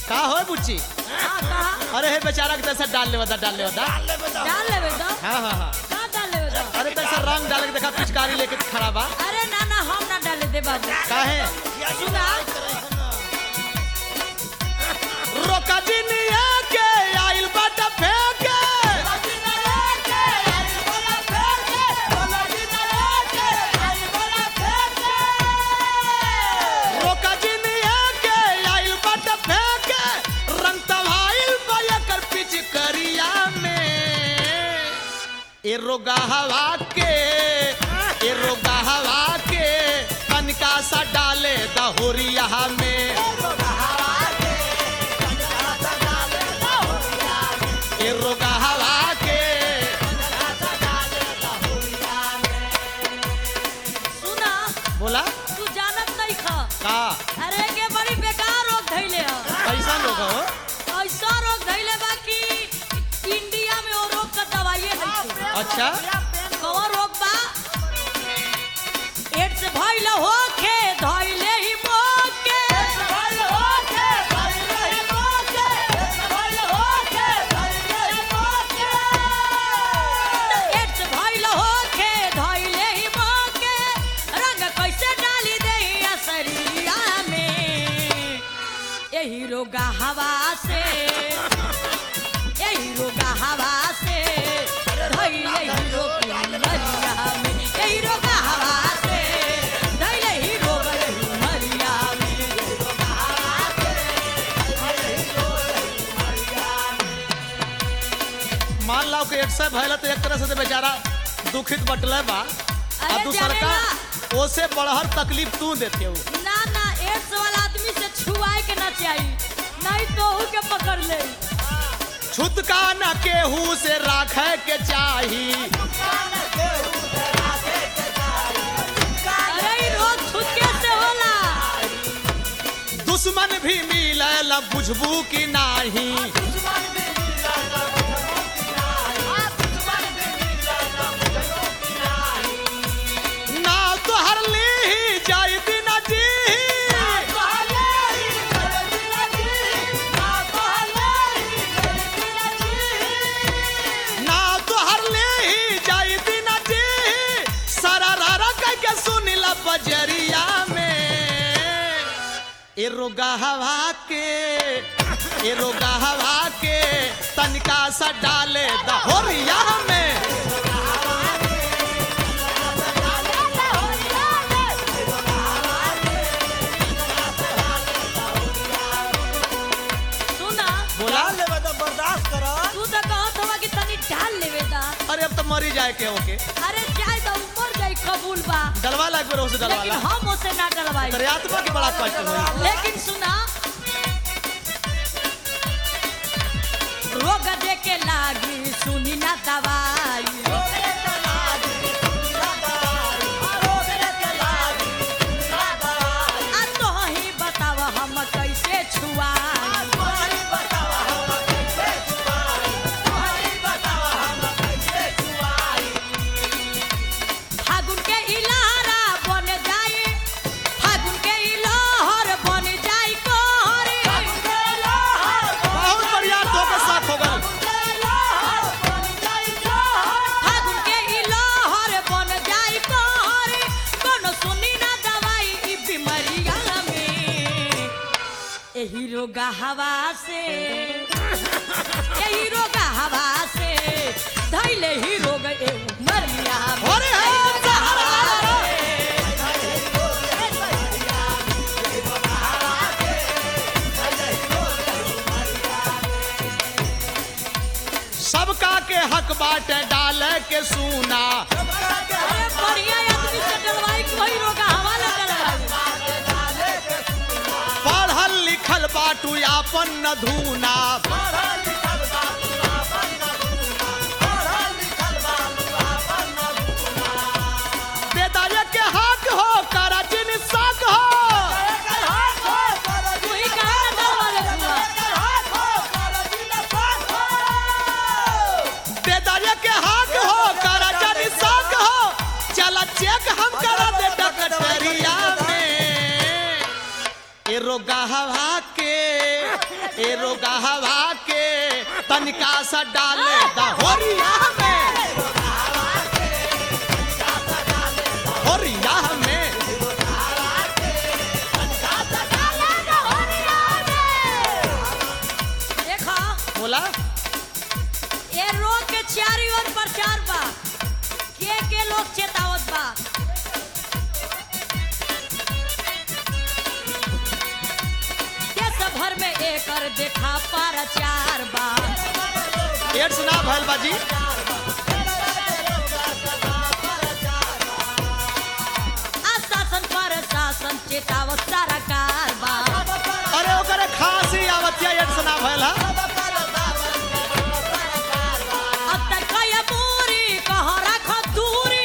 का हो बुच्ची हाँ कहा अरे हे बेचारा के तैसे डाल ले बता डाल ले बता डाल लेबे तो हाँ हाँ हाँ का डाल लेबे तो अरे तैसे रंग डाल के देखा पिचकारी लेके खड़ा बा अरे ना ना हम ना डाले दे बाबू काहे सुना रोका जिनिया के आइल बाट फेंके रोका जिनिया के आइल बाट फेंके रंग तवाइल बया कर पिचकरिया में ए रोगा हवा के ए रोगा हवा के कनका सा डाले दहोरिया में ए रोगा हवा के सुना बोला तू जानत नहीं खा का अरे के बड़ी बेकार रोग धइले ह कैसा लोग हो ऐसा रोग धइले बा कि इंडिया में वो रोग का दवाई है अच्छा कौन रोग बा एड्स भइल होखे धइले ही मोके एड्स भइल होखे धइले ही मोके रंग कैसे डाली देही शरीरिया में यही रोगा हवा से यही रोगा हवा से धइले ही रोग मरिया में यही रोगा हवा से धइले ही रोग मरिया में मान लो कि एक सौ भैल तो एक तरह से तो बेचारा दुखित बटले बा अरे आ दूसर का जानेला। ओसे बढ़हर तकलीफ तू देते हो ना ना एड्स वाला आदमी से छुआए के ना चाहिए नहीं तो ओहू के पकड़ ले छुतका न केहू से राखे के चाही अरे ई रोग छुटके से होला दुश्मन भी मिले बुझबू की नाही ना तो हर ली ही जाई दिन जी ना तो हर ली ही जाई दिन जी सारा रारा कह के सुनिला बजरिया में ए रोगा हवा के ए रोगा हवा के तनिका सा डाले दहोरिया में सुना बोला लेवे तो बर्दाश्त करो तू तो कहत हवा कि तनी डाल लेवे दा अरे अब तो मरी जाए के ओके अरे चाहे तो ऊपर जाई कबूल बा डलवा लाग बेरो से लेकिन डलवाला हम उसे ना डलवाई तेरे आत्मा के बड़ा कष्ट हुई लेकिन सुना रोग दे के लागी सुनी ना दवाई आ तो ही बताव हम कैसे छुआई फागुन के इलारा बन जाई फागुन के इलाहर बन जाई कोहरे बहुत बढ़िया तो के साथ हो गए फागुन के इलाहर बन जाई कोहरे कोनो सुनी ना दवाई ई बीमारिया में एही रोगा हवा से एही रोगा हवा से धैले ही रोग ए मरिया में। अरे हे एही रोगा हवा से सबका के हक बाटे डाले के सूना अरे बढ़िया आदमी से डलवाई के वही रोगा हवा लगा पढ़ल लिखल बाटू आपन न धूना बेदाया के हक हो करा जिन साक हो तू ही कहा ना डलवा ले पूरा बेदाया के हक हो करा जिन साक हो चला चेक हम करा दे डकटरिया में ए रोगा हवा के ए रोगा हवा के तनिका सा डाले दहोरिया में होरिया में देखा बोला ये रोग के चारी ओर प्रचार बा के के लोग चेतावत बा देश भर में एकर देखा प्रचार बा एड्स ना भैल बाजी आशासन पर शासन चेतावत सरकार बा अरे ओकरे खांसी आवतिया एड्स ना भैल हा अब तक कया पूरी कह रख दूरी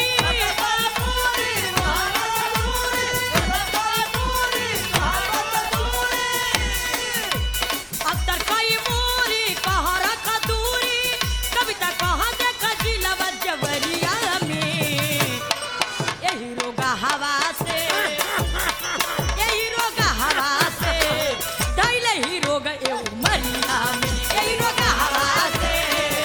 अब तक कई पूरी कह रख दूरी कविता कह देख जिलवा जवरिया में यही रोगा हवा से यही रोगा हवा से दैले ही रोग एऊ मरिया में यही रोगा हवा से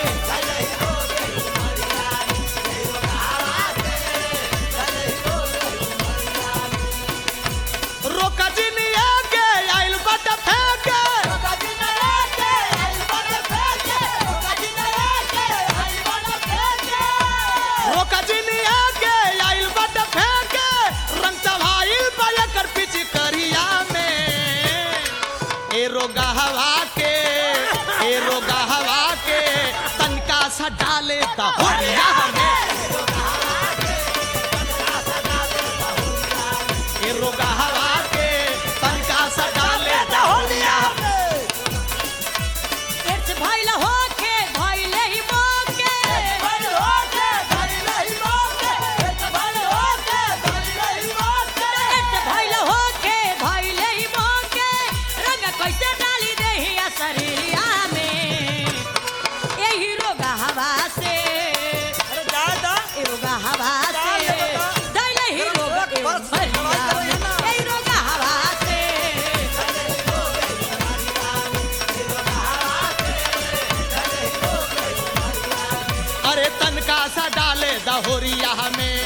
रोका जिनिया के आइल बट फेंके रोका जिनिया के आइल बट फेंके रंग चढ़ाइल बा एकर पीछे करिया में ए रोगा हवा के ए रोगा हवा के तनका सा डाले ता होरिया में ए रोगा हवा के तनका सा डाले ता होरिया में एड्स भइल होके भइले ही मोके एड्स भइल होके भइले ही मोके रंग कैसे डाली देहिया शरीरिया में यही रोगा हवा से ए रोगा हवा से दैले ही रोग एऊ मरिया में यही रोगा हवा से अरे तनका सा डाले दहोरिया में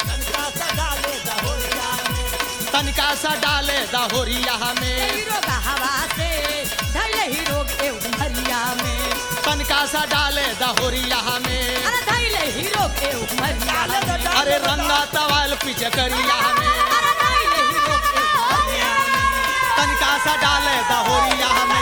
तनका सा डाले दहोरिया में यही रोगा हवा से दैले ही रोग एऊ मरिया में तनका सा डाले दहोरिया में अरे दैले ही रोग एऊ मरिया में अरे रंगा तवाल पीछे करिया में अरे दैले ही रोग एऊ मरिया में तनका सा डाले दहोरिया में